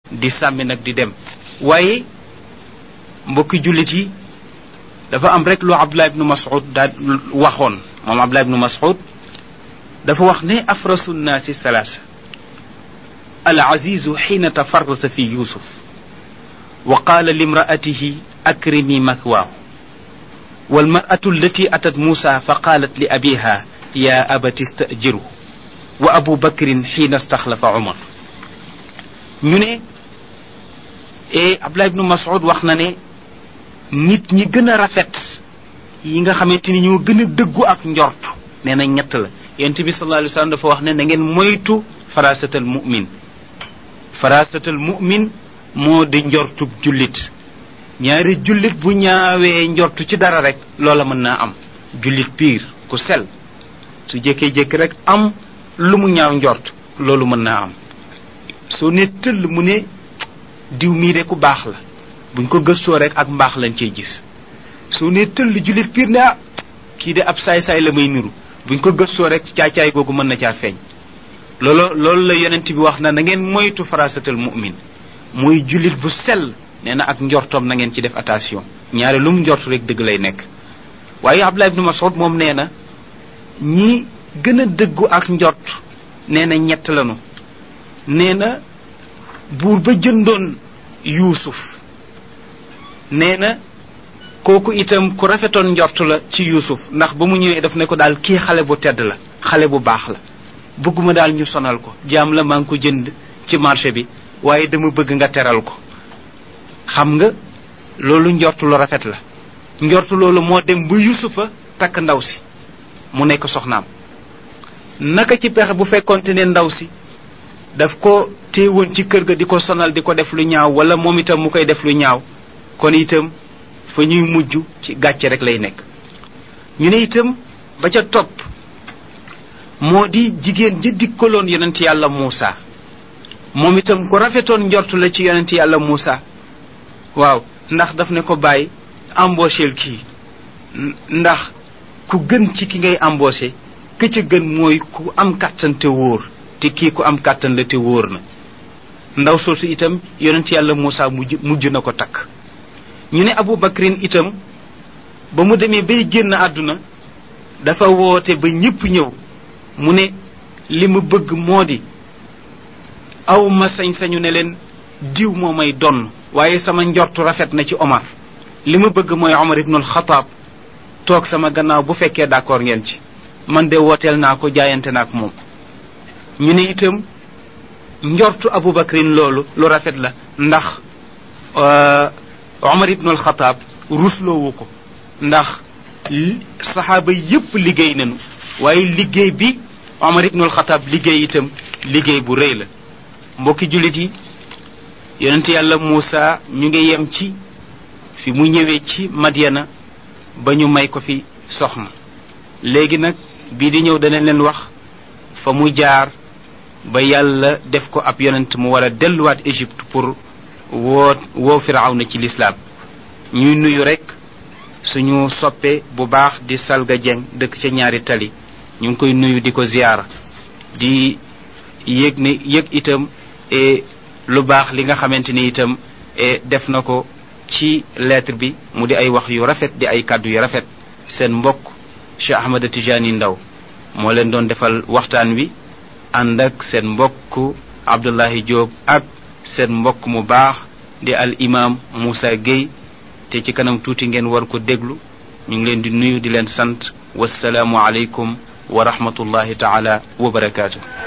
di sàmmi nag di dem waaye mbokki jullit yi dafa am rek lu abdullah ibnu mas'ud daal waxoon moom abdullah ibnu mas'ud dafa wax ne afrasu nnaasi salaasa al azizu xiina tafarrasa fi yusuf wa qaala limraatihi akrimi mathwaahu والمرأة التي أتت موسى فقالت لأبيها يا أبت استأجره وأبو بكر حين استخلف عمر ñu ne e Abdullah ibnu Mas'ud wax na ne nit ñi gën a rafet yi nga xamante ni ñoo gën a dëggu ak njort nee na ñett la yonent bi sallallahu alayhi wa sallam dafa wax ne na ngeen moytu farasatal mu'min farasatal mu'min moo di njortub jullit ñaari jullit bu ñaawee njortu ci dara rek loola mën naa am jullit piir ku sel su jékkee-jékki rek am lu mu ñaaw njort loolu mën naa am soo ne tëll mu ne diw mii de ku baax la buñ ko gëstoo rek ak mbaax lañ cey gis soo ne tëll jullit piir ne ah kii de ab saay-saay la may niru buñ ko gëstoo rek caay-caay googu mën na caa feeñ loolu loolu la yonent bi wax na na ngeen moytu farasatal mu'min muy jullit bu sell nee na ak njortoom na ngeen ci def attention ñaare lu mu njort rek dëgg lay nekk waaye Abdullah ibnu Mas'ud moom nee na ñi gën a dëggu ak njort nee na ñett lanu nee na buur ba jëndoon yuusuf nee na kooku itam ku rafetoon njort la ci yuusuf ndax ba mu ñëwee daf ne ko daal kii xale bu tedd la xale bu baax la bëgguma daal ñu sonal ko jaam la maa ngi ko jënd ci marché bi waaye dama bëgg nga teral ko xam nga loolu njortu lu rafet la njortu loolu moo dem ba yusufa takk ndaw si mu nekk soxnaam naka ci pexe bu fekkonte ne ndaw si daf ko téewoon ci kër ga di ko sonal di ko def lu ñaaw wala moom itam mu koy def lu ñaaw kon itam fa ñuy mujj ci gàcce rek lay nekk ñu ne itam ba ca topp moo di jigéen ja dikkaloon yonent yàlla Muusa moom itam ku rafetoon njortu la ci yonent yàlla Muusa waaw ndax daf ne ko bàyyi embaucheel kii ndax ku gën ci ki ngay embauché ka ca gën mooy ku am kàttan te wóor te kii ku am kàttan la te wóor na ndaw soosu itam yonent yàlla Muusa mujj mujj na ko takk ñu ne Abu Bakrin itam ba mu demee bay génn àdduna dafa woote ba ñépp ñëw mu ne li mu bëgg moo di aw ma sañ-sañu ne leen diw moo may donn waaye sama njortu rafet na ci Omar li ma bëgg mooy Omar ibnul Xataab toog sama gannaaw bu fekkee d'accord ngeen ci man de wooteel naa ko jaayante naa ak moom ñu ne itam njortu Abu Bakrin loolu lu rafet la ndax Omar ibnul Xataab rusloowu ko ndax saxaaba yépp liggéey nañu waaye liggéey bi Omar ibnul Xataab liggéey itam liggéey bu rëy la mbokki jullit yi yonent yàlla Muusa ñu ngi yem ci fi mu ñëwee ci Madyana ba ñu may ko fi soxna léegi nag bii di ñëw danañ leen wax fa mu jaar ba yàlla def ko ab yonent mu war a delluwaat Égypte pour woo woo Firawna ci lislaam ñuy nuyu rek suñu soppe bu baax di Salga Dieng dëkk ca ñaari tali ñu ngi koy nuyu di ko ziyaara di yëg ne yëg itam lu baax li nga xamante ni itam def na ko ci lettre bi mu di ay wax yu rafet di ay kàddu yu rafet seen mbokk Cheikh Ahmad Tijani Ndaw moo leen doon defal waxtaan wi ànd ak seen mbokk Abdullahi Diop ak seen mbokk mu baax di al imam Moussa Gueye te ci kanam tuuti ngeen war ko déglu ñu ngi leen di nuyu di leen sant wasalaamu aleykum wa rahmatullahi taala wa barakaatu